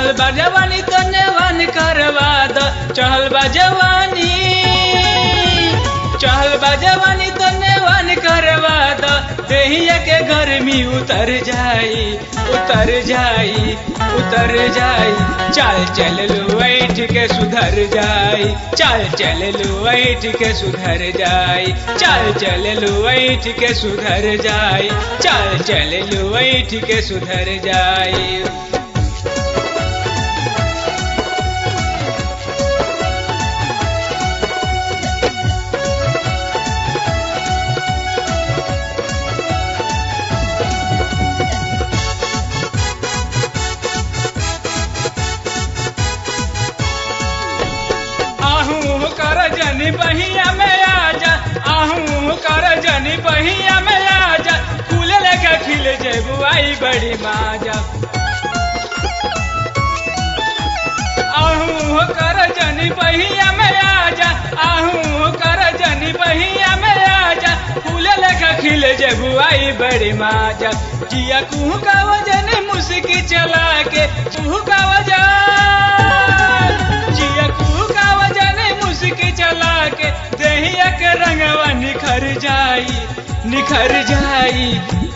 चढ़ल बा जवानी तो नेवान करवा द चढ़ल बा जवानी चढ़ल बा जवानी तो नेवान करवा द देहिया के गर्मी उतर जाई उतर जाई उतर जाई चाल चल लो ऐठ के सुधर जाई चाल चल लो ऐठ के सुधर जाई चाल चल लो ऐठ के सुधर जाई चाल चल लो ऐठ के सुधर जाई आहू कर जनी बहिया में आजा आहू कर जनी बहिया में आजा फूल लेके खिल जेबू आई बड़ी माजा आहू कर जनी बहिया में आजा आहू कर जनी बहिया में आजा फूल लेके खिल जेबू आई बड़ी माजा जिया कुहू का वजन मुस्की चला के कुहू का वजन जिया कुहू का वजन मुस्की चला के देहिया के रंगवा निखर जाई निखर जाई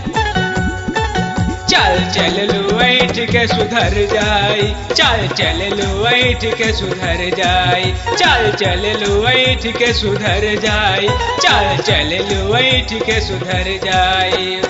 चल चल लो ऐठ के सुधर जाई चल चल लो ऐठ के सुधर जाई चल चल लो ऐठ के सुधर जाई चल चल लो ऐठ के सुधर जाई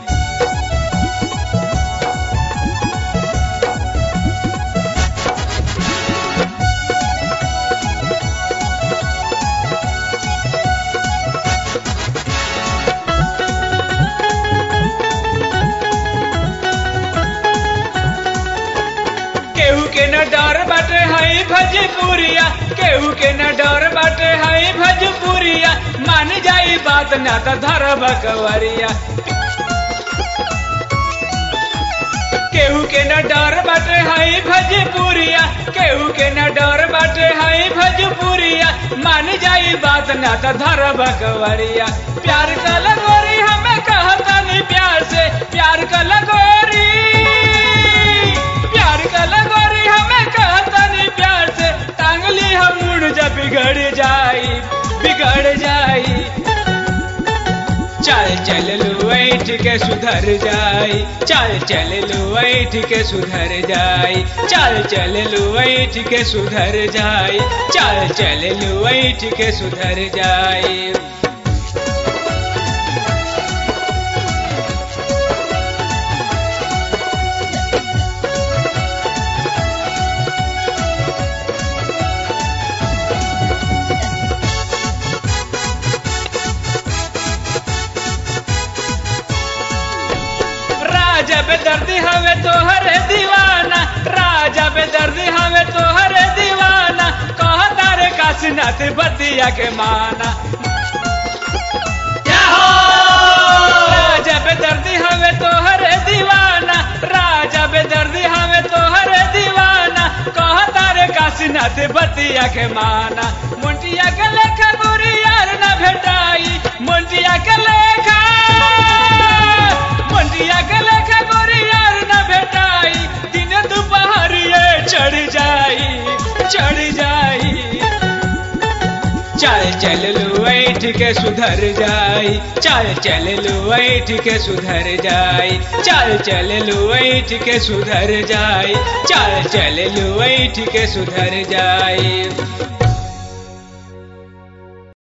केहू के न डर बाटे हई भजपुरिया केहू के न डर बाटे हई भजपुरिया मान जाई बात ना त धर बकवरिया केहू के न डर बाटे हई भजपुरिया केहू के न डर बाटे हई भजपुरिया मान जाई बात ना त धर बकवरिया प्यार का लगोरी हमें कहता नहीं प्यार से प्यार का लगोरी प्यार का लगोरी हमें कहता नहीं प्यार से टांगली हम मुड़ जा बिगड़ जाई बिगड़ जाई चल चल लो ऐठ के सुधर जाई चल चल लो ऐठ के सुधर जाई चल चल लो ऐठ के सुधर जाई चल चल लो ऐठ के सुधर जाई राजा बेदर्दी हवे तोहरे दीवाना राजा बेदर्दी हवे तोहरे दीवाना कहता रे काशीनाथ बतिया के माना राजा बेदर्दी हवे तोहरे दीवाना राजा बेदर्दी हवे तोहरे दीवाना कहता रे काशीनाथ बतिया के माना मुंटिया के लेखा गुरी यार न भेटाई मुंटिया के लेखा मुंटिया के लेखा गुरी यार न भेटाई दिन दोपहर ये चढ़ जाई चढ़ जाई चल चल लो ऐठ के सुधर जाई चल चल लो ऐठ के सुधर जाई चल चल लो ऐठ के सुधर जाई चल चल लो ऐठ के सुधर जाई